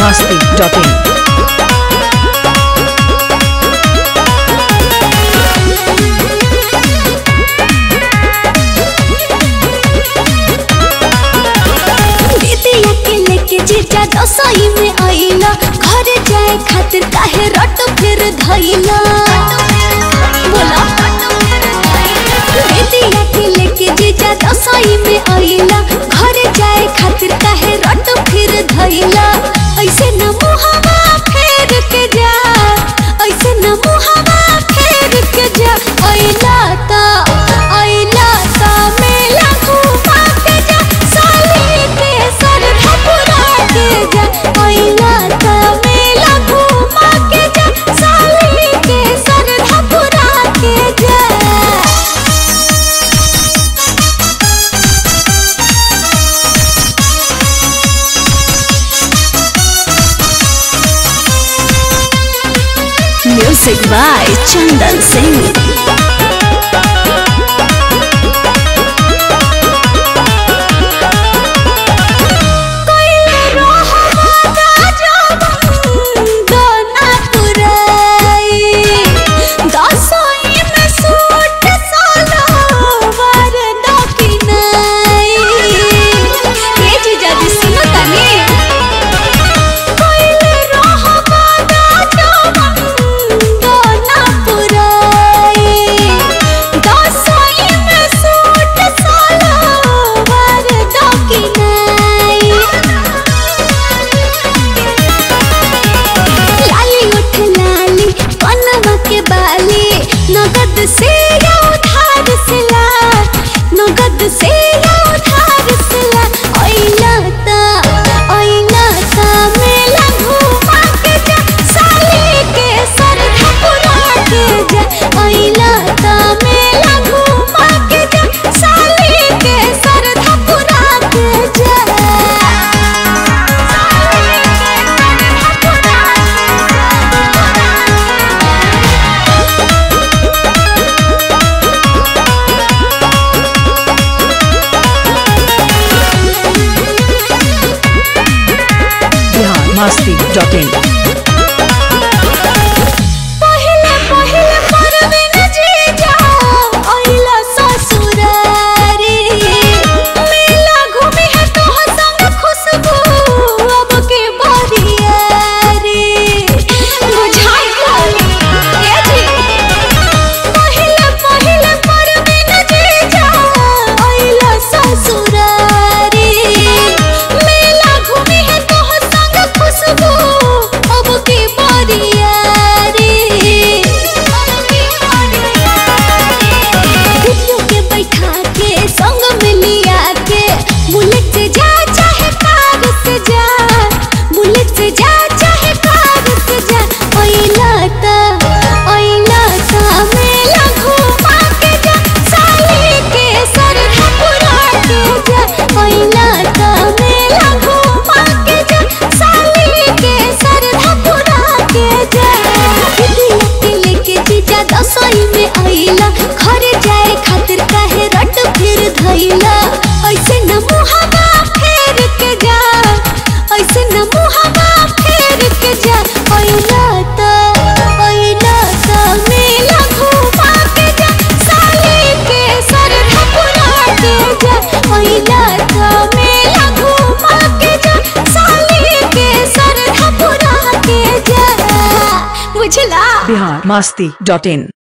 masti.in. दीदिया के लेके जीजा दसई में आइला घर जाए खातिर काहे रट फिर धइला बोला दीदिया के लेके जीजा दसई में आइला घर जाए खातिर काहे रट फिर धइला ऐसे न मुहावा फेर के जा ऐसे न मुहावा फेर के जा आइला ता आइला ता मेला घुमा के जा साली के सर धपुरा के जा आइला ता मेला घुमा के जा साली के सर धपुरा के जा Music by Chandan Singh. कोइले रहमता जवन दोना पुराई दसई में सूट सलवार दकिनाई ये जीजा जी सुनो तनी कोइले रहमता जवन दोना पुराई दसई में सूट सलवार दकिनाई लाली उठ लाली कनवा के बाली नगद से या उधार से ला नगद से या उधार से ला ओइला ता ओइला ता मेला घुमा के जा साली के सर धपुरा के जा ओइला ता मेला घुमा के जा साली के सर धपुरा के जा Bihar masti.in. पहिले पहिले परवीन जीजा आइला ससुरारी मेला घूमी है तोह संग खुशबू अब के बरियारी बुझाई ए जी पहिले पहिले परवीन जीजा आइला ससुरारी मेला घूमी है तोह संग खुशबू अब के बरियारी दीदियों के बैठा के संग में लिया के बुलेट से जा चाहे कार से जा बुलेट से जा चाहे कार से जा ओइला ता ओइला ता मेला घुमा के जा साली के सर धपुरा के जा ओइला ता मेला घुमा के जा साली के सर धपुरा के जा दीदिया के लेके जीजा दसई में आइला घर जाए खातिर काहे रट फिर धइला ऐसे न मुहावा फेर के जा ऐसे न मुहावा फेर के जा आइला ता आइला ता मेला घुमा के जा साली के सर धपुरा के जा आइला ता मेला घुमा के जा साली के सर धपुरा के जा बुझला Bihar masti.in.